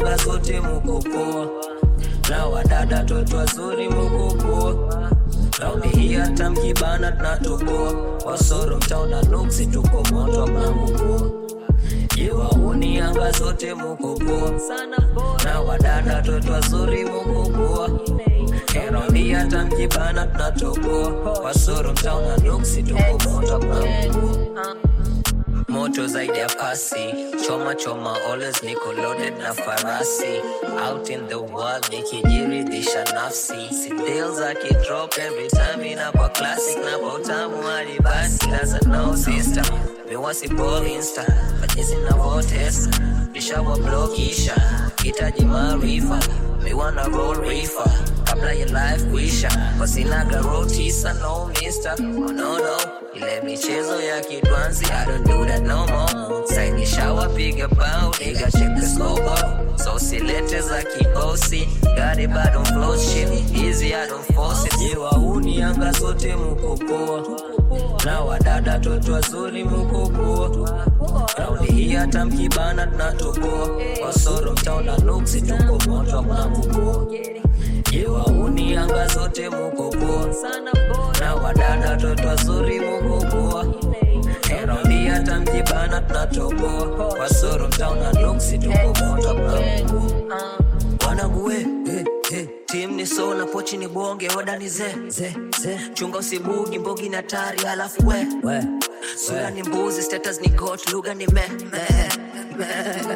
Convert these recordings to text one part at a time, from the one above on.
anga zote muko poa na wadada toto wazuri muko poa raundi hii hata mkibana tunatoboa wasoro mtaona nuksi tuko moto mnakupoa yewauni anga zote muko poa na wadada toto wazuri muko poa raundi hata mkibana tunatoboa wasoro mtaona nuksi tuko moto mnakupoa moto zaidi ya pasi choma choma always niko loaded na farasi out in the world nikijiridhisha nafsi si deals akidrop every time inakwa classic na kwa utamu hadi basi that's a no sister miwasi ball insta majezi navotesa nishawa blokisha hitaji maarifa miwana roll reefer kabla ya life kuisha wasinaga rotisa no mister oh, no no ile michezo ya kidwanzi I don't do that no more saini shawa piga bao nigga check the scoreboard so silete za kibosi gari bado flow shit easy I don't force it yewauni anga zote muko poa na wadada toto wazuri muko poa raundi hii hata mkibana tunatoboa wasoro mtaona nuksi tuko moto mnakupoa yewauni anga zote muko poa na wadada toto wazuri muko poa raundi hata mkibana tunatoboa wasoro mtaona nuksi tuko moto mnakupoa wanague eh, eh, tim ni so na pochi ni bonge wadani ze ze ze chunga usibugi mbogi na tari alafu we we sura ni mbuzi status ni got lugha ni me me me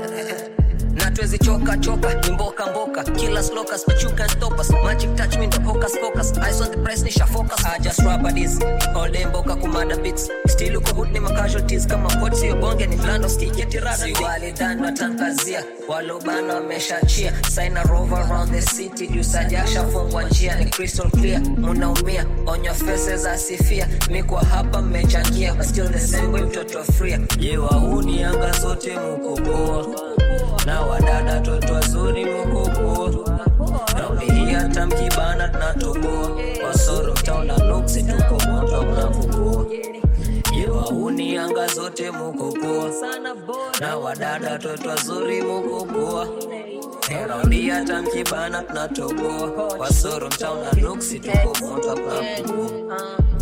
na tuwezi choka choka ni mboka mboka kila slokas but you can't stop us magic touch me the hocus pocus eyes on the price nisha focus I just rubber this all day mboka kumada beats still uko hood ni casualties kama pot sio bonge ni blando skiketi rada si wali dan watangazia walobana wameshachia sign a rover around the city juu sajasha fungwa njia ni crystal clear munaumia on your faces asifia mi kwa hapa mmechangia but still the same way mtoto fria yewauni anga zote muko poa na wadada toto wazuri muko poa raundi hii hata mkibana tunatoboa wasoro mtaona nuksi tuko moto mnakupoa yewauni anga zote muko poa na wadada toto wazuri muko poa raundi hata mkibana tunatoboa wasoro mtaona nuksi tuko moto mnakupoa